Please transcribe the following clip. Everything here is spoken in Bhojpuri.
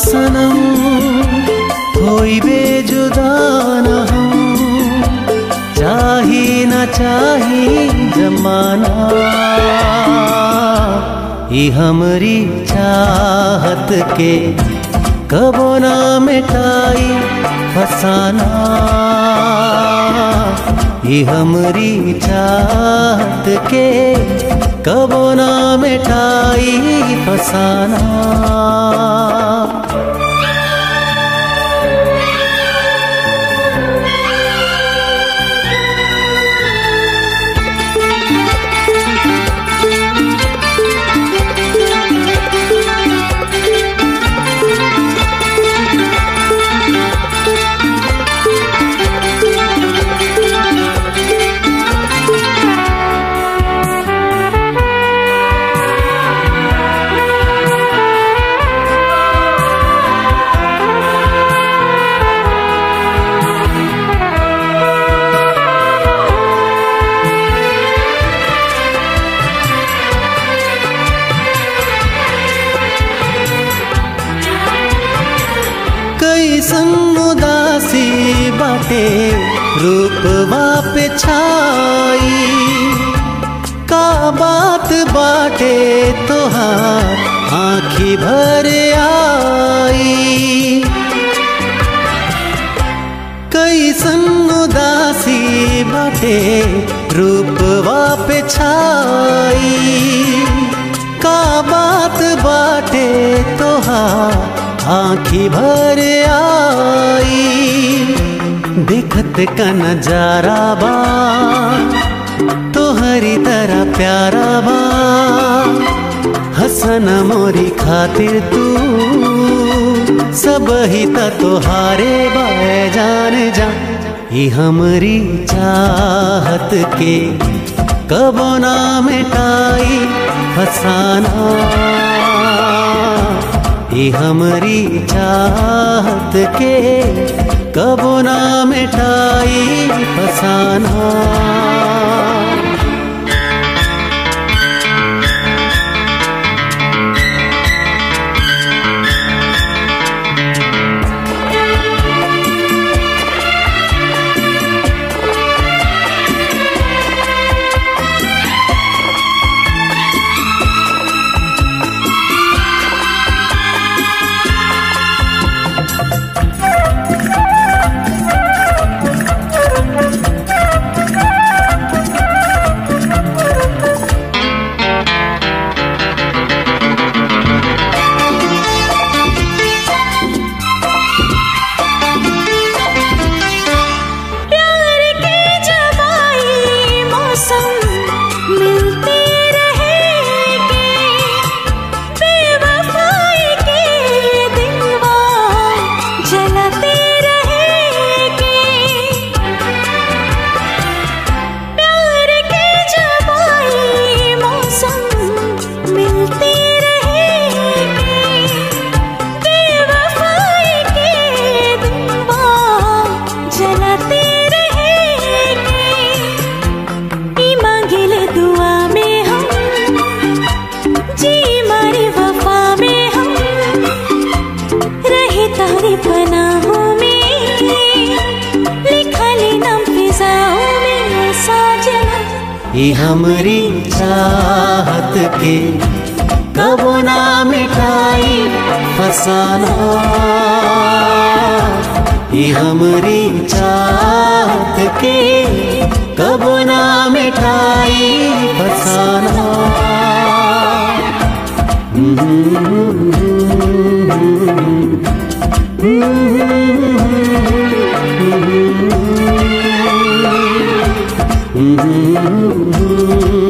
सनम होइबे जुदा न हम चाही न चाही जमाना ई हमरी चाहत के कबो ना मिटाई फसाना ई हमरी चाहत के कबो ना मिटाई फसाना कैसन उदासी बाटे रूपवा पे छाई का बात बाटे तोहार आँखी भर आई कैसन उदासी बाटे रूपवा पे छाई का बात बाटे तोहार आँखी भर आई देखत का नजारा बा तोहरी तरह प्यारा बा हसन मोरी खातिर तू सब ही त तोहारे बाए जान जा ई हमरी चाहत के कबो ना मिटाई फसाना ई हमरी चाहत के कबो ना मिटाई फसाना प्यार के जवाई मौसम मिलते रहेंगे बेवफाई के दिलवा जलाते रहेंगे प्यार के जवाई मौसम मिलते रहेंगे बेवफाई के दिलवा जलाते रहेंगे ई मांगिल दुआ में हम जी मारी वफा में हम रहे तारी पनाहों में लिखा ले नाम फिजाओं में साजना ई हमरी चाहत के कबो ना मिटाई फसाना ई हमरी चाहत के कबो ना मिटाई फसाना Mm-hmm.